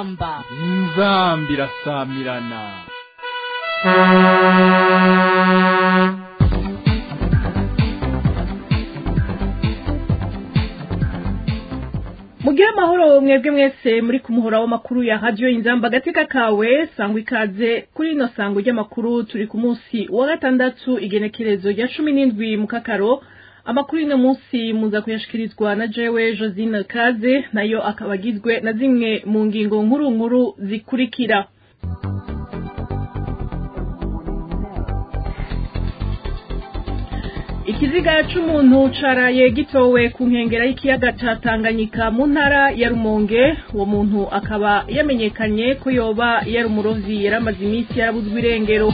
inzamba inzamba irasamirana mugire amahoro mwebwe mwese muri ku muhora w'amakuru ya radiyo inzamba agateka kawe sangwa ikaze kuri ino sango ry'amakuru turi ku munsi wa gatandatu igenekerezo rya cumi n'indwi mu kakaro amakuru y'uno munsi muza kuyashikirizwa na jewe josine kaze nayo akaba agizwe na zimwe mu ngingo nkuru nkuru zikurikira ikiziga c'umuntu caraye gitowe ku nkengera y'ikiyaga ca Tanganyika mu ntara ya Rumonge uwo muntu akaba yamenyekanye ko yoba yari umurovyi yaramaze iminsi yarabuzwe irengero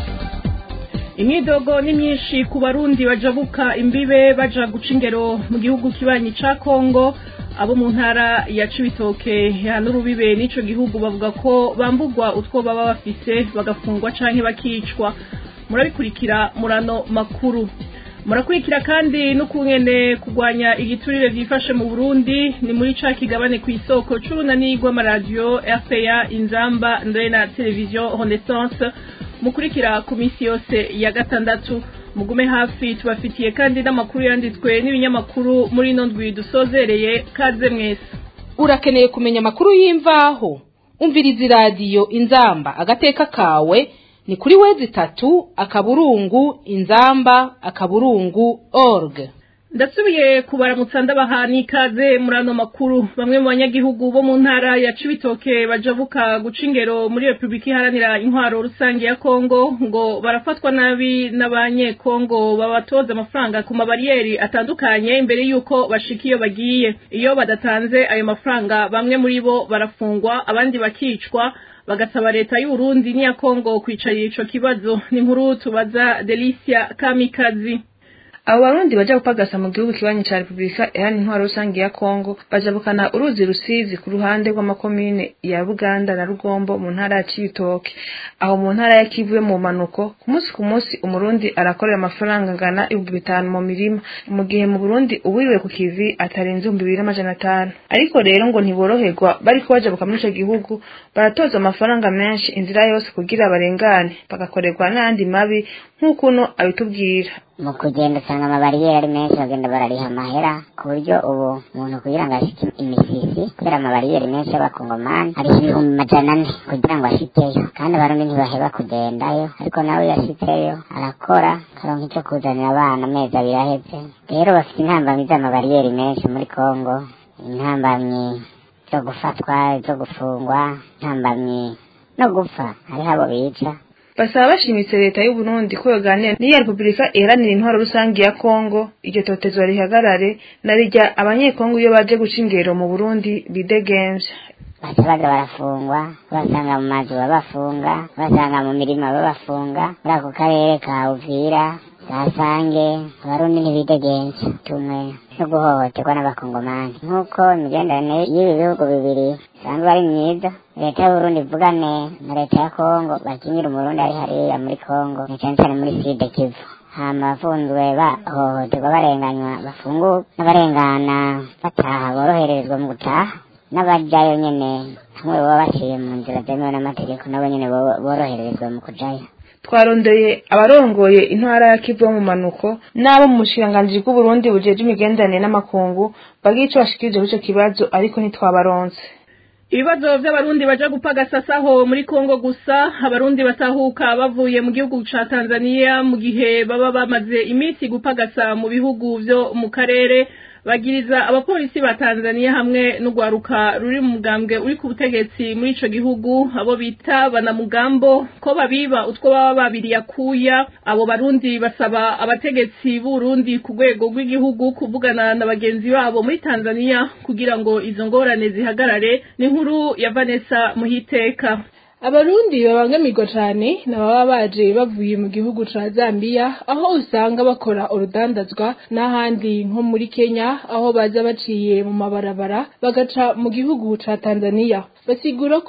imyidogo ni myinshi ku barundi bajabuka imbibe baja guca ingero mu gihugu kibanyi ca Kongo abo mu ntara ya Cibitoke ya n'urubibe n'ico gihugu bavuga ko bambugwa utwo baba bafise bagafungwa canke bakicwa murabikurikira murano makuru murakurikira kandi n'ukungene kugwanya igiturire vyifashe mu Burundi ni muri ca kigabane ku isoko c'urunani rw'amaradiyo RPA Inzamba ndre na televiziyo Renaissance mukurikira ku misi yose ya gatandatu mugume hafi tubafitiye kandi n'amakuru yanditswe n'ibinyamakuru muri ino ndwi dusozereye kaze mwese urakeneye kumenya amakuru y'imvaho umviriza iradiyo inzamba agateka kawe ni kuri wezi itatu akaburungu inzamba akaburungu org ndasubiye kubaramutsa ndabaha n'ikaze muri ano makuru bamwe mu banyagihugu bo mu ntara ya cibitoke bajabuka guca ingero muri repubulika iharanira intwaro rusange ya kongo ngo barafatwa nabi n'abanyekongo babatoza amafaranga ku mabariyeri atandukanye imbere y'uko bashika iyo bagiye iyo badatanze ayo mafaranga bamwe muri bo barafungwa abandi bakicwa bagasaba leta y'uburundi n'iya kongo kwicarira ico kibazo ni nkuru tubaza delicia kamikazi abo barundi baja gupagasa mu gihugu kibanyi ca repubulika iharanira intwaro rusange ya kongo bajabukana uruzi rusizi ku ruhande rw'amakomine ya buganda na rugombo mu ntara ya cibitoke aho mu ntara ya kivu yo mu manuko ku munsi ku munsi umurundi arakorera amafaranga angana ibihumbi bitanu mu mirima mu gihe mu burundi uwiriwe ku kivi atarenze ibihumbi bibiri n'amajana atanu ariko rero ngo ntiboroherwa bariko bajabuka muri ico gihugu baratoza amafaranga menshi inzira yose kugira barengane bagakorerwa n'ayandi mabi nk'ukuno abitubwira mu kugenda usanga amabariyeri ari menshi bagenda barariha amahera ku buryo ubu umuntu kugira ngo ashike imisisi kubera amabariyeri menshi y'abakongomani ariha ibihumbi majana ane kugira ngo ashikeyo kandi abarundi ntibaheba kugendayo ariko nawe iyo ashitseyo arakora akaronka ico kuzanira abana amezi abiri aheze rero bafite intambamyi z'amabariyeri menshi muri kongo intambamyi zo gufatwa zo gufungwa intambamyi no gupfa hariho abo bica basaba bashimitse leta y'u Burundi ko yoganira n'iya Repubulika iharanira intwaro rusange ya Kongo iryo totezwa rihagarare na rijya abanyekongo iyo baje guca ingero mu Burundi bidegemvya baca baza barafungwa basanga mu mazu babafunga basanga mu mirima babafunga muri ako karere ka Uvira gasange abarundi ntibidegenza tumwe no guhohoterwa n'abakongomani nk'uko imigenderanire y'ibi bihugu bibiri isanzwe ari myiza leta y'uburundi ivugane na leta ya kongo bakingira umurundi ari hariya muri kongo na cane cane muri side kivu hama abafunzwe bahohoterwa barenganywa bafunguwe n'abarengana bataha boroherezwa mu gutaha n'abajayo nyene hamwe baba baciye mu nzira zemewe n'amategeko nabo nyene boroherezwa mu kujayo twarondeye abarongoye intara ya kivu yo mu manuko n'abo mu bushikiranganji bw'uburundi bujeje imigenderanire n'amakungu bagira ico bashikirije kuri ico kibazo ariko ntitwabaronse ibibazo vy'abarundi baja gupagasa saho muri kongo gusa abarundi batahuka bavuye mu gihugu ca tanzania mu gihe baba bamaze iminsi gupagasa mu bihugu vyo mu karere bagiriza abapolisi ba Tanzania hamwe n'ugwaruka ruri mu mugambwe uri ku butegetsi muri ico gihugu abo bita banamugambo ko babiba utwo baba babiri yakuya abo barundi basaba abategetsi b'Urundi ku rwego rw'igihugu kuvugana na bagenzi babo muri Tanzania kugira ngo izo ngorane zihagarare ni nkuru ya Vanessa Muhiteka abarundi babangamirwa cane nababa baje bavuye mu gihugu ca Zambia aho usanga bakora urudandazwa n'ahandi nko muri Kenya aho baza baciye mu mabarabara bagaca mu gihugu ca Tanzania basigura ko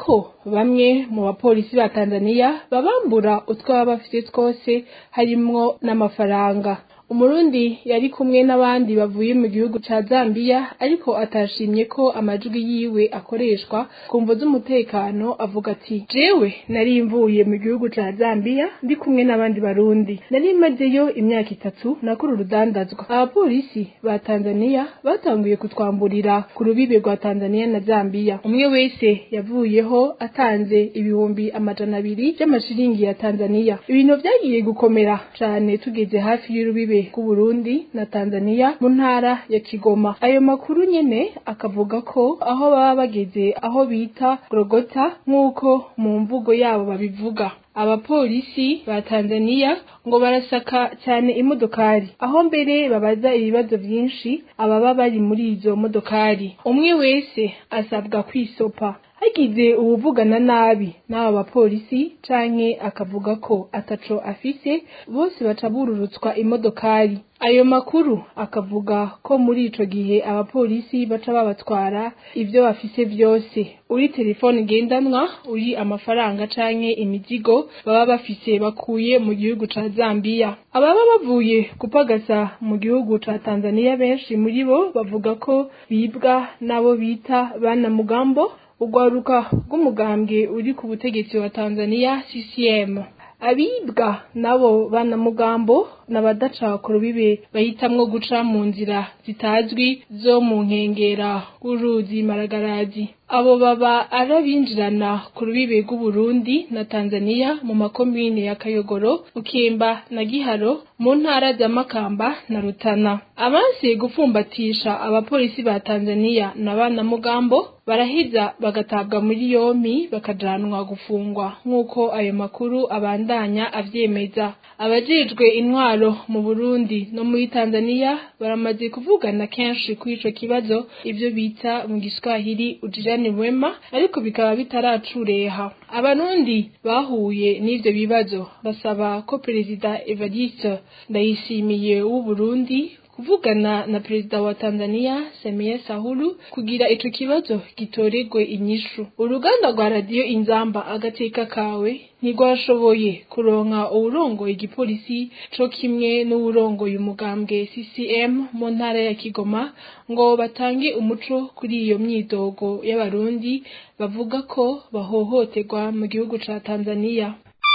bamwe mu bapolisi ba Tanzania babambura utwo baba bafite twose harimwo n'amafaranga umurundi yari kumwe n'abandi bavuye mu gihugu ca Zambia ariko atashimye ko amajwi yiwe akoreshwa kumvo z'umutekano avuga ati jewe nari mvuye mu gihugu ca Zambia ndi kumwe n'abandi barundi nari mazeyo imyaka itatu nakora urudandazwa abapolisi ba Tanzania batanguye kutwamburira ku rubibe rwa Tanzania na Zambia umwe wese yavuyeho atanze ibihumbi amajana abiri by'amashiringi ya Tanzania ibintu vyagiye gukomera cane tugeze hafi y'urubibe Burundi na Tanzania mu ntara ya Kigoma ayo makuru nyene akavuga ko aho baba bageze aho bita Grogota nk'uko mu mvugo yabo babivuga abapolisi ba Tanzania ngo barasaka cyane imodokari aho mbere babaza ibibazo byinshi ababa bari muri izo modokari umwe wese asabwa kwisopa hagize uwuvugana nabi n'aba bapolisi canke akavuga ko ataco afise bose baca bururutswa imodokari ayo makuru akavuga ko muri ico gihe abapolisi baca babatwara ivyo bafise vyose uri telefone ngendanwa uri amafaranga canke imizigo baba bafise bakuye mu gihugu ca Zambia ababa bavuye gupagasa mu gihugu ca Tanzania benshi muri bo bavuga ko bibwa nabo bita bana mugambo urwaruka rw'umugambwe uri ku butegetsi wa Tanzania CCM abibwa nabo bana mugambo n'abadaca ku rubibe bahitamwo guca mu nzira zitazwi zo mu nkengera rw'uruzi maragarazi abo baba arabinjirana ku rubibe rw'uburundi na tanzania mu makomine ya kayogoro mukimba na giharo mu ntara za makamba na rutana abanse gupfumbatisha abapolisi ba tanzania na bana mugambo baraheza bagatabwa muri yompi bakajanwa gufungwa nk'uko ayo makuru abandanya avyemeza abajejwe intwaro mu burundi no muri tanzania baramaze kuvugana kenshi kuri ico kibazo ivyo bita mu giswahili ujirani wema ariko bikaba bitaracureha abarundi bahuye n'ivyo bibazo basaba ko perezida evariste ndayishimiye w'uburundi kuvugana na perezida wa Tanzania Samia Sahulu kugira ico kibazo gitoregwe inyishu uruganda rwa radio inzamba agateka kawe ntigwashoboye kuronka uwurongoye igipolisi co kimwe n'uwurongoye umugambwe CCM mu ntara ya Kigoma ngo batange umuco kuri iyo myidogo y'abarundi bavuga ko bahohoterwa mu gihugu ca Tanzania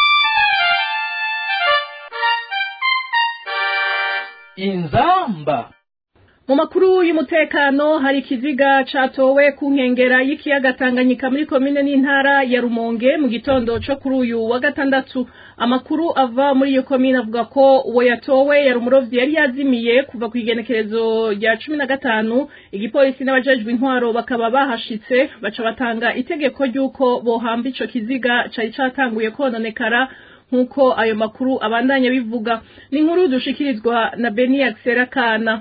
inzamba mu makuru y'umutekano hari ikiziga catowe ku nkengera y'ikiyaga Tanganyika muri komine n'intara ya Rumonge mu gitondo co kuri uyu wa gatandatu amakuru ava muri iyo komine avuga ko uwo yatowe yari umurovyi yari yazimiye kuva ku igenekerezo rya cumi na gatanu igipolisi n'abajejwe intwaro bakaba bahashitse baca batanga itegeko ry'uko bohamba ico kiziga cari catanguye kononekara nk'uko ayo makuru abandanya bivuga ni inkuru dushikirizwa na Beni Kana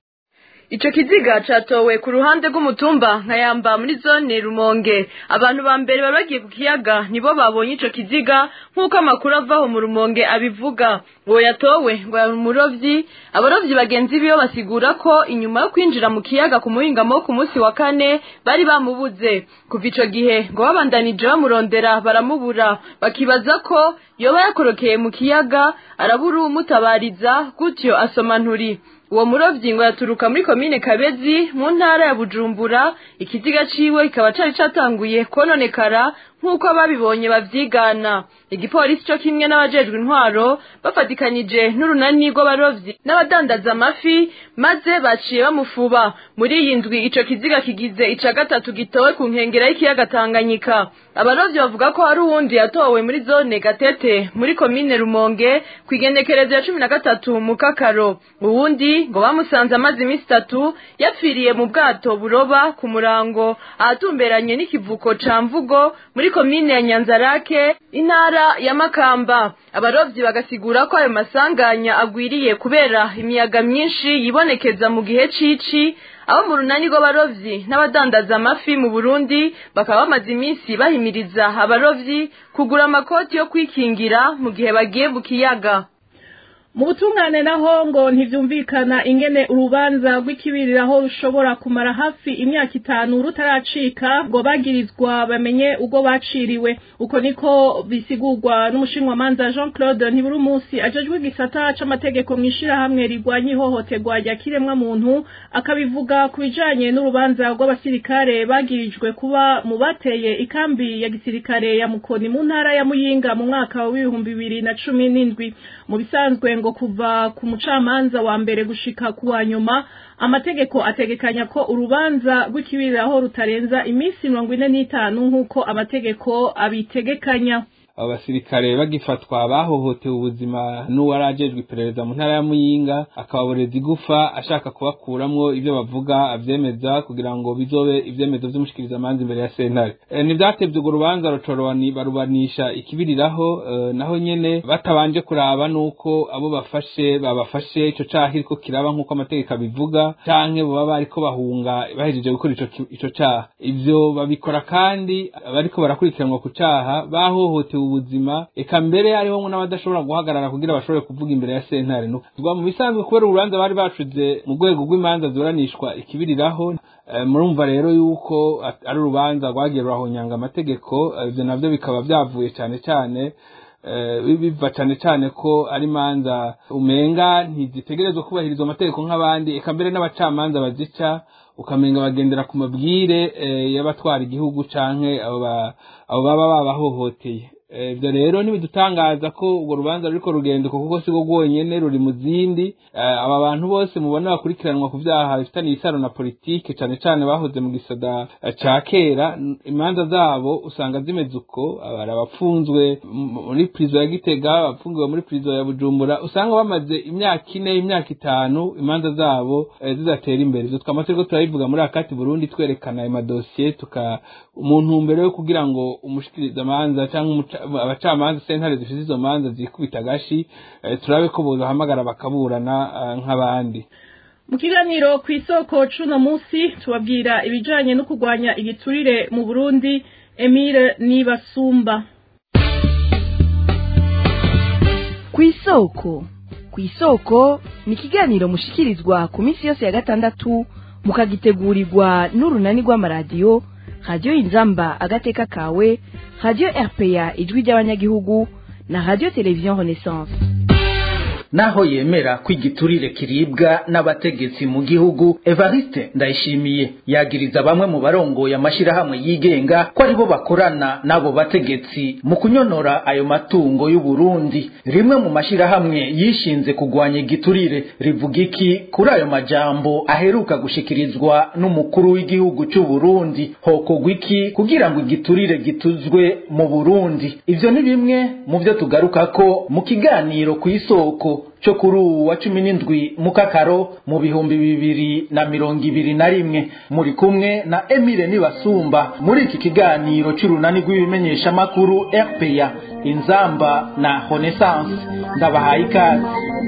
Ico kiziga catowe ku ruhande rw'umutumba nkayamba muri zone Rumonge abantu ba mbere bari bagiye ku kiyaga nibo babonye ico kiziga nk'uko amakuru avaho mu Rumonge abivuga uwo yatowe ngo yari umurovyi abarovyi bagenzi biwe basigura ko inyuma yo kwinjira mu kiyaga ku muhingamo wo ku munsi wa kane bari bamubuze kuva ico gihe ngo babandanije bamurondera baramubura bakibaza ko yoba yakorokeye mu kiyaga arabura umutabariza gutyo asoma nturi uwo murovyi ngo yaturuka muri komine kabezi mu ntara ya bujumbura ikiziga ciwe kikaba cari catanguye kononekara nk'uko ababibonye bavyigana igipolisi co kimwe n'abajejwe intwaro bafatikanije n'urunani rw'abarovyi n'abadandaza amafi maze baciye bamufuba muri iyi ndwi ico kiziga kigize ica gatatu gitowe ku nkengera y'ikiyaga tanganyika abarovyi bavuga ko hari uwundi yatowe muri zone gatete muri komine rumonge ku igenekerezo ya cumi na gatatu mu kakaro uwundi ngo bamusanze amaze iminsi itatu yapfiriye mu bwato buroba ku murango ahatumberanye n'ikivuko ca mvugo muri komine ya nyanzarake intara ya makamba abarovyi bagasigura ko ayo masanganya agwiriye kubera imiyaga myinshi yibonekeza mu gihe cici abo mu runani rw'abarovyi n'abadandaza amafi mu burundi bakaba bamaze iminsi bahimiriza abarovyi kugura amakoti yo kwikingira mu gihe bagiye mu kiyaga mu butungane naho ngo ntivyumvikana ingene urubanza rw'ikibiriraho rushobora kumara hafi imyaka itanu rutaracika ngo bagirizwa bamenye ubwo baciriwe uko niko bisigurwa n'umushinwamanza Jean Claude Ntiburumunsi ajejwe igisata c'amategeko mw'ishirahamwe rigwanya ihohoterwa rya kiremwa muntu akabivuga ku bijanye n'urubanza rw'abasirikare bagirijwe kuba mu bateye ikambi ya gisirikare ya Mukoni mu ntara ya Muyinga mu mwaka w'ibihumbi bibiri na cumi n'indwi mu bisanzwe ngo kuva ku mucamanza wa mbere gushika ku wa nyuma amategeko ategekanya ko urubanza rw'ikibiriraho rutarenza iminsi mirongo ine n'itanu nk'uko amategeko abitegekanya abo basirikare bagifatwa bahohotewe ubuzima n'uwari ajejwe iperereza mu ntara ya muyinga akababoreza igufa ashaka kubakuramwo ibyo bavuga avyemeza kugira ngo bizobe ivyemezo vy'umushikirizamanza imbere ya sentare e, ntivyatevye urwo rubanza rucorowani barubanisha ikibiriraho e, naho nyene batabanje kuraba nuko abo bafashe babafashe ico caha kiriko kiraba nk'uko amategeko abivuga canke boba bariko bahunga bahejeje gukora ico ki- ico caha ivyo babikora kandi bariko barakurikiranwa ku caha bahohotewe ubuzima eka mbere hariho n'abadashobora guhagarara kugira bashobore kuvuga imbere ya sentare no rwa mu bisanzwe kubera urubanza bari bacuze mu rwego rw'imanza ziburanishwa ikibiriraho eh, murumva rero yuko at- ari urubanza rwagiye rurahonyanga amategeko eh, ivyo navyo bikaba vyavuye cane cane eh, bi- biva cane cane ko ari imanza umenga ntizitegerezwa kubahiriza amategeko nk'abandi eka mbere n'abacamanza bazica ukamenga bagendera ku mabwire eh, y'abatwara igihugu canke abo ba- abo baba babahohoteye Eh, ivyo rero ntibidutangaza ko urwo rubanza ruriko rugendeko kuko si rwo rwonyene ruri mu zindi Eh, aba bantu bose mubona bakurikiranwa ku vyaha bifitaniye isano na politike cane cane bahoze mu gisoda eh, ca kera n- imanza zabo usanga zimeze uko hari abapfunzwe m- muri prizo ya gitega abapfungiwe muri prizo ya bujumbura usanga bamaze imyaka ine imyaka itanu imanza zabo eh, zidatera imbere ivyo twama turiko turabivuga muri akati burundi twerekana ayo madosiye tuka umuntu mbere yo kugira ngo umushikirizamanza cyangwa umuca- abacamanza sentare zifite izo manza zikubita agashi eh, turabe ko bozahamagara bakaburana eh, nk'abandi mu kiganiro ku isoko c'uno munsi tubabwira ibijanye no kurwanya igiturire mu burundi emile nibasumba ku isoko ku isoko ni ikiganiro mushikirizwa ku minsi yose ya gatandatu mukagitegurirwa n'urunani rw'amaradiyo radiyo inzamba agateka kawe radiyo rpa ijwi ry'abanyagihugu na radiyo televiziyo renaissance naho yemera ko igiturire kiribwa n'abategetsi mu gihugu evariste ndayishimiye yagiriza bamwe mu barongoye amashyirahamwe yigenga ko aribo bakorana n'abo bategetsi mu kunyonora ayo matungo y'u Burundi rimwe mu mashyirahamwe yishinze kugwanya igiturire rivuga iki kuri ayo majambo aheruka gushikirizwa n'umukuru w'igihugu cy'u Burundi hokogwa iki kugira ngo igiturire gituzwe mu Burundi ivyo ni bimwe mu byo tugaruka ko mu kiganiro ku isoko cyo kuri uwu wa cumi n'indwi mu kakaro mu bihumbi bibiri na mirongo ibiri na rimwe muri kumwe na emile nibasumba muri iki kiganiro cy'urunani rw'ibimenyeshamakuru rpa inzamba na renaissance ndabahaye ikaze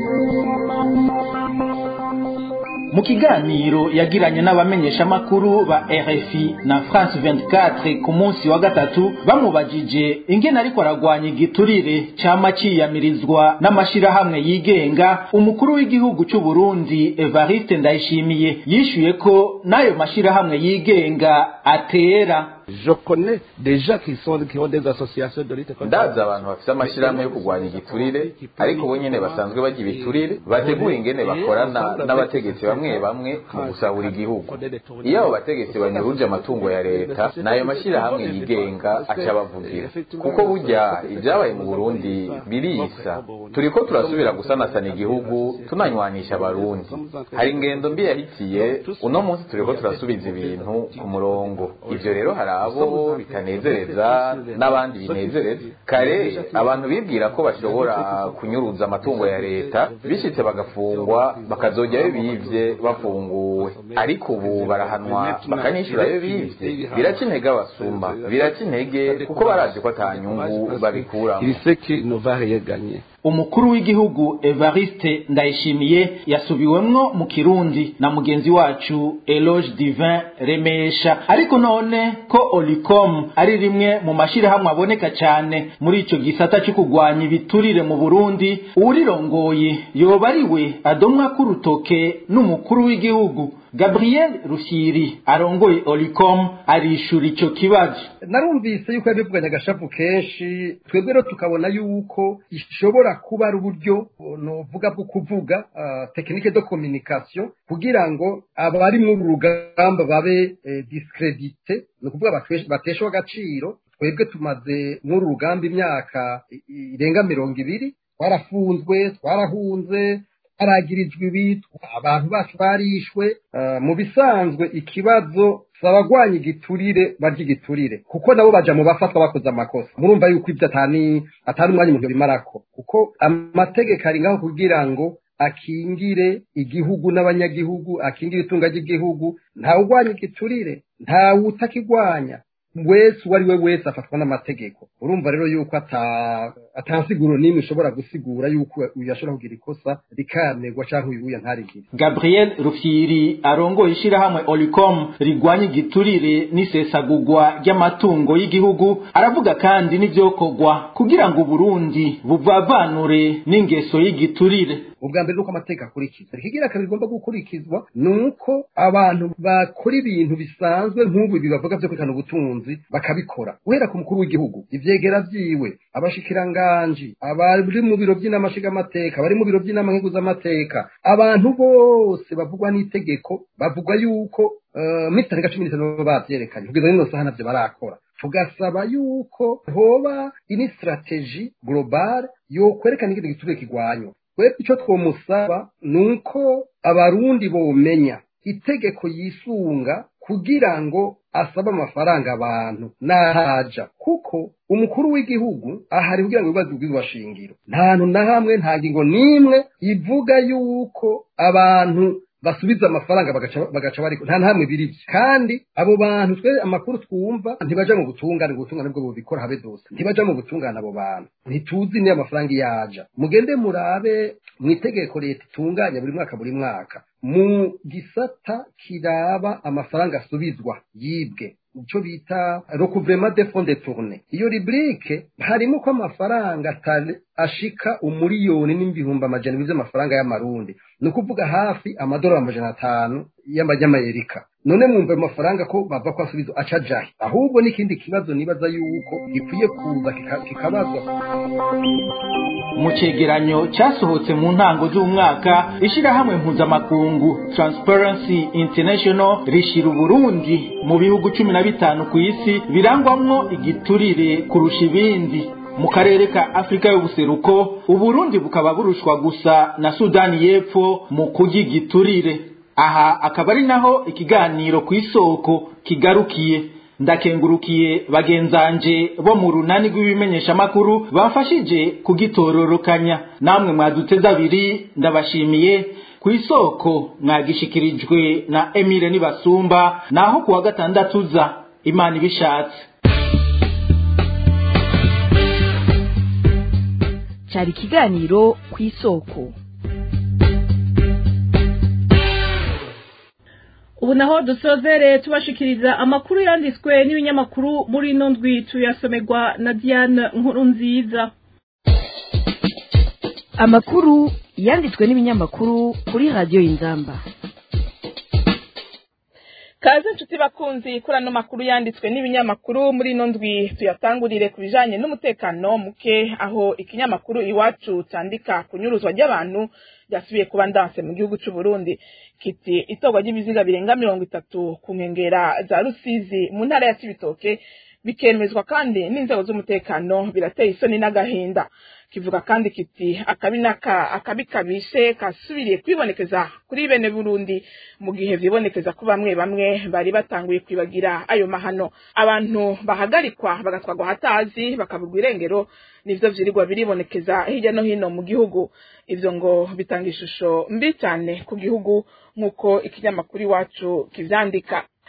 mu kiganiro yagiranye n'abamenyeshamakuru ba RFI na France 24 ku munsi wa gatatu bamubajije ingene ariko aragwanya igiturire cama ciyamirizwa n'amashirahamwe yigenga umukuru w'igihugu cy'u Burundi Evariste Ndayishimiye yishuye ko n'ayo mashirahamwe yigenga atera Je connais des gens qui sont qui ont des associations de lutte contre ndazi abantu bafite amashyirahamwe yo kurwanya igiturire ariko bo nyene basanzwe bajya ibiturire bategura ingene bakorana n'abategetsi bamwe bamwe mu gusahura igihugu iyo abo bategetsi banyuruje amatungo ya leta n'ayo mashyirahamwe yigenga aca bavugira kuko burya ibyabaye mu burundi birisa turiko turasubira gusanasana igihugu tunanywanisha abarundi hari ingendo mbi yahitiye uno munsi turiko turasubiza ibintu ku murongo ivyo rero hari abo bitanezereza n'abandi binezereza kare abantu bibwira ko bashobora kunyuruza amatungo ya leta bishitse bagafungwa bakazojyayo bivye bafunguwe ariko ubu barahanwa bakanishyura ayo bivye biraca intege abasumba biraca intege kuko barazi ko ata nyungu babikuramo Il sait qu'il ne va rien gagner. umukuru w'igihugu evariste ndayishimiye yasubiwemwo mu kirundi na mugenzi wacu eloge divin remesha ariko none ko olicom ari rimwe mu mashyirahamwe aboneka cyane muri icyo gisata cyo kurwanya ibiturire mu burundi uwurirongoye yoba ari we adomwa k'urutoke n'umukuru w'igihugu gabriel rushyiri arongoye olicom arishura icyo kibazo narumvise yuko yabivuganye agashapu kenshi twebwe rero tukabona yuko ishobora kuba ari uburyo nuvuga bwo kuvuga tekinike de communication kugira ngo abari muri rugamba babe discredite ni ukuvuga bateshwa agaciro twebwe tumaze muri rugamba imyaka irenga mirongo ibiri twarafunzwe twarahunze haragirijwe ibitwa abantu bacu barishwe mu bisanzwe ikibazo si abagwanya igiturire barya igiturire kuko nabo baja mu bafatwa bakoze amakosa murumva yuko ibyo atani atari umwanya umuntu bimarako kuko amategeko ari ngaho kugira ngo akingire igihugu n'abanyagihugu akingire itunga ry'igihugu ntawe ugwanya igiturire ntawe utakigwanya wese uwo ari we wese afatwa n'amategeko urumva rero yuko atansiguro n'imwe ishobora gusigura yuko uyu ashobora kugira ikosa rikanerwa cyangwa uyu ntarigire gabriel rufyiri arongoye ishyirahamwe olicom rigwanya igiturire n'isesagurwa ry'amatungo y'igihugu aravuga kandi n'ibyokorwa kugira ngo uburundi buvavanure n'ingeso y'igiturire ubwa mbere nuko amategeko akurikizwa ikigira kabiri igomba gukurikizwa ni uko abantu bakora ibintu bisanzwe nk'ubu ibi bavuga byo kwerekana ubutunzi bakabikora guhera ku mukuru w'igihugu ivyegera vyiwe abashikiranganji abari mu biro by'inama nshingamateka abari mu biro by'inama nkenguzamateka abantu bose bavugwa n'itegeko bavuga yuko uh, muri tariki cumi n'itanu bavyerekanye kugeza n'ino saha navyo barakora tugasaba yuko hoba ini strategie globale yokwerekana ikintu giturire kigwanywa twebwe icyo twomusaba ni uko abarundi bomenya itegeko yisunga kugira ngo asabe amafaranga abantu n'ahaja kuko umukuru w'igihugu ahari kugira ngo ibibazo bw'irwa shingiro nta hantu na hamwe nta ngingo n'imwe ivuga yuko abantu basubiza amafaranga bagaca bari nta ntamwe biri kandi abo bantu twe amakuru twumva ntibaja mu butungane ubutungane bwo bubikora habe dose ntibaja mu butungane abo bantu ntituzi niyo amafaranga yaja mugende murabe mu itegeko leta itunganya buri mwaka buri mwaka mu gisata kiraba amafaranga asubizwa yibwe icyo bita recouvrement de fonds de tourne iyo rubrique harimo ko amafaranga ashika umuriyoni n'ibihumbi amajana abiri by'amafaranga y'amarundi ni ukuvuga hafi amadolari amajana atanu y'amanyamerika none mwumva ayo mafaranga ko bava ko asubiza aca ajahe ahubwo n'ikindi kibazo nibaza yuko gikwiye kuza kikabazwa mu cegeranyo cyasohotse mu ntango z'umwaka ishyirahamwe mpuzamakungu transparency international rishira uburundi mu bihugu cumi na bitanu ku isi birangwamwo igiturire kurusha ibindi mu karere ka afurika y'ubuseruko uburundi bukaba burushwa gusa na sudani y'epfo mu kurya igiturire aha akaba ari naho ikiganiro ku isoko kigarukiye ndakengurukiye bagenzanje bo mu runani rw'ibimenyeshamakuru bafashije kugitororokanya namwe mwaduteze abiri ndabashimiye ku isoko mwagishikirijwe na emile nibasumba naho kuwa gatandatu uza imana ibishatse cyari ikiganiro ku isoko ubu naho dusozere tubashikiriza amakuru yanditswe n'ibinyamakuru muri ino ndwi tuyasomerwa na diane nkuru nziza amakuru yanditswe n'ibinyamakuru kuri radiyo y'inzamba kaze inshuti bakunzi kuri ano makuru yanditswe n'ibinyamakuru muri ino ndwi tuyatangurire ku bijanye n'umutekano muke aho ikinyamakuru iwacu cyandika kunyuruzwa ry'abantu ryasubiye kuba ndanse mu gihugu cy'u Burundi kiti itorwa ry'ibiziga birenga mirongo itatu ku nkengera za Rusizi mu ntara ya Cibitoke bikemezwa kandi n'inzego z'umutekano birateye isoni n'agahinda kivuga kandi kiti akabi naka akabi kabishe kasubiriye kwibonekeza kuri bene Burundi mu gihe vyibonekeza ko bamwe bamwe bari batanguye kwibagira ayo mahano abantu bahagarikwa bagatwagwa hatazi bakabugwa irengero nivyo vyirirwa biribonekeza hirya no hino mu gihugu ivyo ngo bitanga ishusho mbi cyane ku gihugu nk'uko ikinyamakuru iwacu kivyandika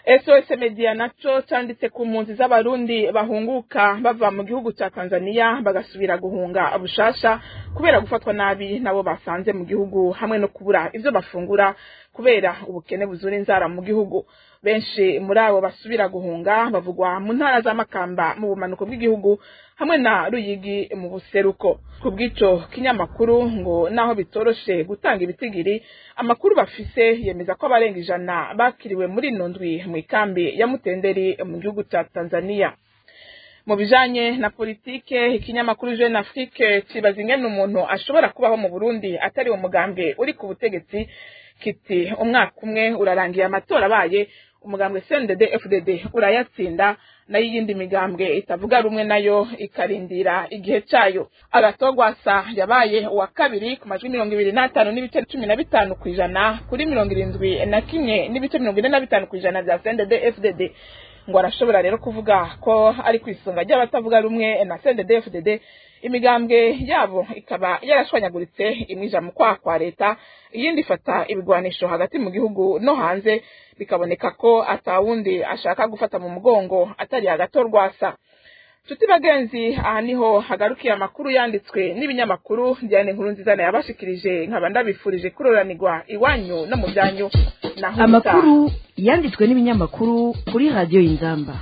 SOS Media naco canditse ku mpunzi z'abarundi bahunguka bava mu gihugu ca Tanzania bagasubira guhunga bushasha kubera gufatwa nabi nabo basanze mu gihugu hamwe no kubura ivyo bafungura kubera ubukene buzura inzara mu gihugu benshi muri abo basubira guhunga bavugwa mu ntara z'amakamba mu bumanuko bw'igihugu hamwe na ruyigi mu buseruko ku bw'ico kinyamakuru ngo naho bitoroshe gutanga ibitigiri amakuru bafise yemeza ko abarenga ijana bakiriwe muri ino ndwi mu ikambi ya mutenderi mu gihugu ca tanzania mu bijanye na politike ikinyamakuru jeune afrique kibaza ingene umuntu ashobora kubaho mu burundi atari umugambwe uri ku butegetsi kiti umwaka umwe urarangiye amatora abaye umugambwe CNDD FDD urayatsinda nayo iyindi migambwe itavuga rumwe nayo ikarindira igihe cayo agatogwasa yabaye uwa kabiri ku majwi mirongo ibiri n'atanu n'ibice cumi na bitanu ku ijana kuri mirongo irindwi na kimwe n'ibice mirongo ine na bitanu ku ijana vya CNDD FDD ngo arashobora rero kuvuga ko ari ku isonga ry'abatavuga rumwe na CNDD FDD imigambwe yabo ikaba yarashwanyaguritse imwija mu kwaha kwa leta iyindi ifata ibigwanisho hagati mu gihugu no hanze bikaboneka ko atawundi ashaka gufata mu mugongo atari hagatorwasa nshuti bagenzi aha niho hagarukiye amakuru yanditswe n'ibinyamakuru Diane nkuru nziza yabashikirije nkaba ndabifurije kuroranirwa iwanyu no mu byanyu naho amakuru yanditswe n'ibinyamakuru kuri radiyo y'inzamba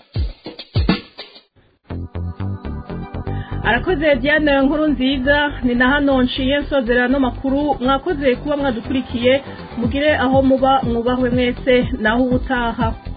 arakoze diane nkuru nziza ni na hano nshiye nsozera no makuru mwakoze kuba mwadukurikiye mugire aho muba mwubahwe mwese naho ubutaha